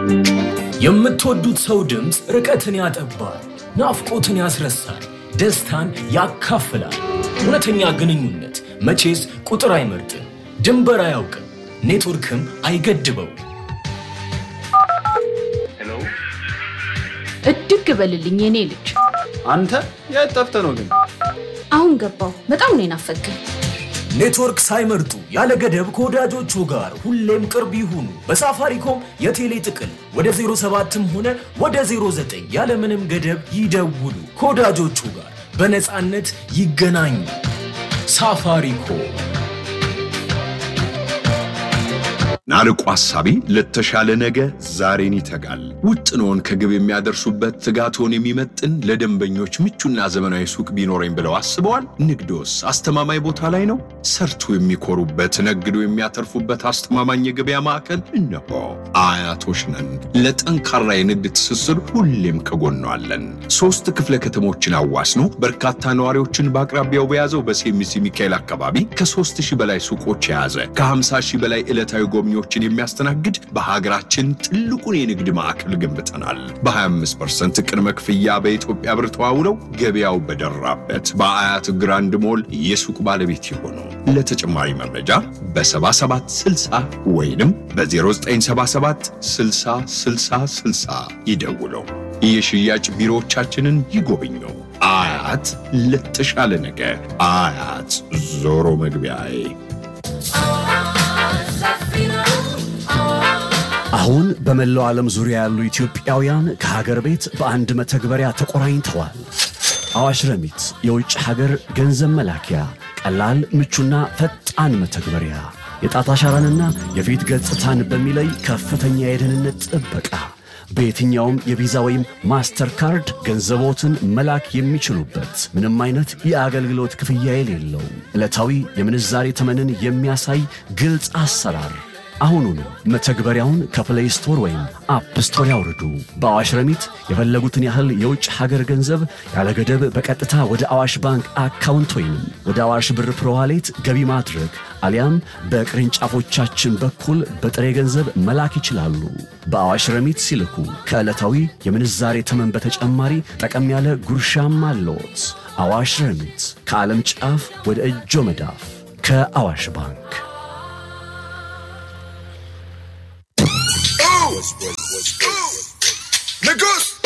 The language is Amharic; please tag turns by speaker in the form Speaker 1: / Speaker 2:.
Speaker 1: የምትወዱት ሰው ድምፅ ርቀትን ያጠባል፣ ናፍቆትን ያስረሳል፣ ደስታን ያካፍላል። እውነተኛ ግንኙነት መቼስ ቁጥር አይመርጥም፣ ድንበር አያውቅም፣ ኔትወርክም አይገድበው።
Speaker 2: እድግ በልልኝ የኔ ልጅ።
Speaker 3: አንተ የት ጠፍተህ ነው ግን?
Speaker 2: አሁን ገባው። በጣም ነው የናፈቀኝ።
Speaker 1: ኔትወርክ ሳይመርጡ ያለ ገደብ ከወዳጆቹ ጋር ሁሌም ቅርብ ይሁኑ። በሳፋሪኮም የቴሌ ጥቅል ወደ 07ም ሆነ ወደ 09 ያለምንም ገደብ ይደውሉ። ከወዳጆቹ ጋር በነፃነት ይገናኙ። ሳፋሪኮም
Speaker 4: ናርቆ ሐሳቢ ለተሻለ ነገ ዛሬን ይተጋል። ውጥኖን ከግብ የሚያደርሱበት ትጋቶን የሚመጥን ለደንበኞች ምቹና ዘመናዊ ሱቅ ቢኖረኝ ብለው አስበዋል? ንግዶስ አስተማማኝ ቦታ ላይ ነው? ሰርቶ የሚኮሩበት ነግዶ የሚያተርፉበት አስተማማኝ የገበያ ማዕከል እነሆ። አያቶች ነን። ለጠንካራ የንግድ ትስስር ሁሌም ከጎኗ አለን። ሶስት ክፍለ ከተሞችን አዋስኖ በርካታ ነዋሪዎችን በአቅራቢያው በያዘው በሴሚሲ ሚካኤል አካባቢ ከሦስት ሺህ በላይ ሱቆች የያዘ ከ50 ሺህ በላይ ዕለታዊ ጎብኚዎችን የሚያስተናግድ በሀገራችን ትልቁን የንግድ ማዕከል ገንብተናል። በ25% ቅድመ ክፍያ በኢትዮጵያ ብር ተዋውለው ገበያው በደራበት በአያት ግራንድ ሞል የሱቅ ባለቤት የሆኑ ለተጨማሪ መረጃ በ7760 ወይንም በ0977 60 60 60 ይደውለው። የሽያጭ ቢሮዎቻችንን ይጎብኙ። አያት ለተሻለ ነገ። አያት ዞሮ መግቢያዬ
Speaker 5: አሁን በመላው ዓለም ዙሪያ ያሉ ኢትዮጵያውያን ከሀገር ቤት በአንድ መተግበሪያ ተቆራኝተዋል። አዋሽ ረሚት የውጭ ሀገር ገንዘብ መላኪያ ቀላል፣ ምቹና ፈጣን መተግበሪያ የጣት አሻራንና የፊት ገጽታን በሚለይ ከፍተኛ የደህንነት ጥበቃ በየትኛውም የቪዛ ወይም ማስተር ካርድ ገንዘቦትን መላክ የሚችሉበት ምንም አይነት የአገልግሎት ክፍያ የሌለው ዕለታዊ የምንዛሬ ተመንን የሚያሳይ ግልጽ አሰራር አሁኑኑ መተግበሪያውን ከፕሌይ ስቶር ወይም አፕ ስቶር ያውርዱ። በአዋሽ ረሚት የፈለጉትን ያህል የውጭ ሀገር ገንዘብ ያለ ገደብ በቀጥታ ወደ አዋሽ ባንክ አካውንት ወይም ወደ አዋሽ ብር ፕሮዋሌት ገቢ ማድረግ አሊያም በቅርንጫፎቻችን በኩል በጥሬ ገንዘብ መላክ ይችላሉ። በአዋሽ ረሚት ሲልኩ ከዕለታዊ የምንዛሬ ተመን በተጨማሪ ጠቀም ያለ ጉርሻም አለዎት። አዋሽ ረሚት ከዓለም ጫፍ ወደ እጆ መዳፍ ከአዋሽ ባንክ